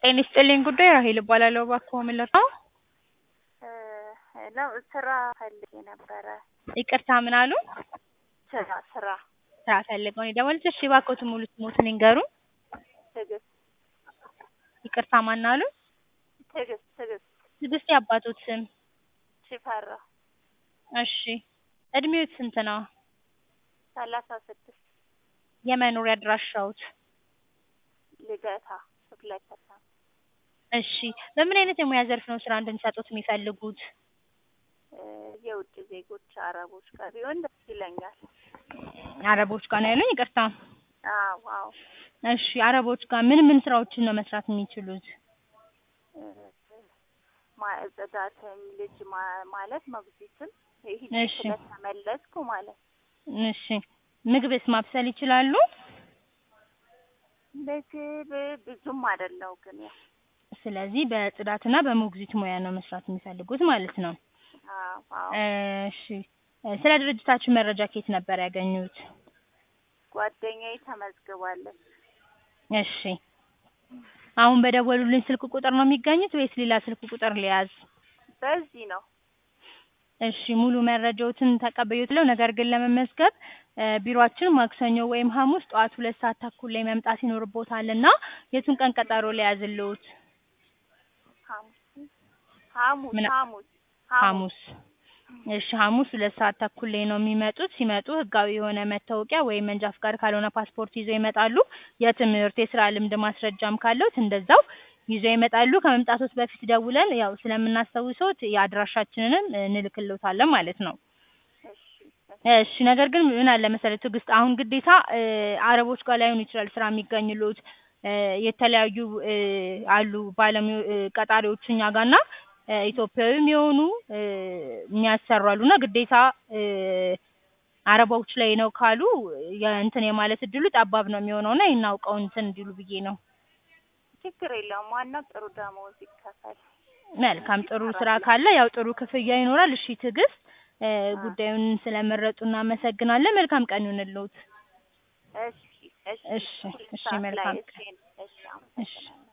ጤና ይስጥልኝ ጉዳይ ራሄል እባላለሁ። እባክዎ ምን ልርዳዎ? ነው ስራ ፈልጌ ነበረ። ይቅርታ ምን አሉ? ስራ ስራ ስራ ፈልገው ነው የደወሉት? እሺ እባክዎትን ሙሉ ስሞትን ይንገሩን? ትዕግስት ይቅርታ ማን አሉ? ትዕግስት ትዕግስት ትዕግስት የአባቶት ስም? ሽፈራ እሺ እድሜዎት ስንት ነው? ሰላሳ ስድስት የመኖሪያ አድራሻዎት? ልደታ ክፍለ ከተማ እሺ በምን አይነት የሙያ ዘርፍ ነው ስራ እንድንሰጥዎት የሚፈልጉት? የውጭ ዜጎች አረቦች ጋር ቢሆን ደስ ይለኛል። አረቦች ጋር ነው ያሉኝ? ይቅርታ አዎ አዎ እሺ አረቦች ጋር ምን ምን ስራዎችን ነው መስራት የሚችሉት? ማ- ጽዳትም ልጅ ማ- ማለት ሞግዚትም ይሄ እሺ። ስለተመለስኩ ማለት እሺ ምግብስ ማብሰል ይችላሉ? ምግብ ብዙም አይደለው ግን ያው ስለዚህ በጽዳትና በሞግዚት ሙያ ነው መስራት የሚፈልጉት ማለት ነው። አዎ አዎ እሺ ስለ ድርጅታችን መረጃ ከየት ነበር ያገኙት? ጓደኛዬ ተመዝግባለች። እሺ አሁን በደወሉልኝ ስልክ ቁጥር ነው የሚገኙት ወይስ ሌላ ስልክ ቁጥር ልያዝ? በዚህ ነው እሺ ሙሉ መረጃዎትን ተቀብዬዎታለሁ። ነገር ግን ለመመዝገብ እ ቢሮአችን ማክሰኞ ወይም ሐሙስ ጠዋት ሁለት ሰዓት ተኩል ላይ መምጣት ይኖርብዎታል እና የቱን ቀን ቀጠሮ ልያዝልዎት? ሐሙስ ሐሙስ ምን- ሐሙስ ሐሙስ እሺ ሐሙስ ሁለት ሰዓት ተኩል ላይ ነው የሚመጡት። ሲመጡ ህጋዊ የሆነ መታወቂያ ወይም መንጃ ፍቃድ ካልሆነ ፓስፖርት ይዘው ይመጣሉ። የትምህርት የስራ ልምድ ማስረጃም ካለዎት እንደዛው ይዘው ይመጣሉ። ከመምጣቶት በፊት ደውለን ያው ስለምናስታውሰዎት የአድራሻችንንም እንልክልዎታለን ማለት ነው። እሺ እሺ ነገር ግን ምን አለ መሰለህ ትዕግስት አሁን ግዴታ እ አረቦች ጋር ላይሆን ይችላል ስራ የሚገኝልዎት እ የተለያዩ እ አሉ ባለሙያ እ ቀጣሪዎች እኛ ጋር እና እ ኢትዮጵያዊም የሆኑ እ የሚያሰሩ አሉ እና ግዴታ እ አረቦች ላይ ነው ካሉ የእንትን የማለት እድሉ ጠባብ ነው የሚሆነው እና ይሄን አውቀው እንትን እንዲሉ ብዬ ነው። ችግር የለውም። ዋናው ጥሩ ደመወዝ ይከፈል። መልካም ጥሩ ስራ ካለ ያው ጥሩ ክፍያ ይኖራል። እሺ ትዕግስት እ ጉዳዩን ስለመረጡ እናመሰግናለን። መልካም ቀን ይሁንልዎት። እሺ እሺ እሺ ሁለት እሺ ሰዓት ላይ መልካም እሺ እሺ እሺ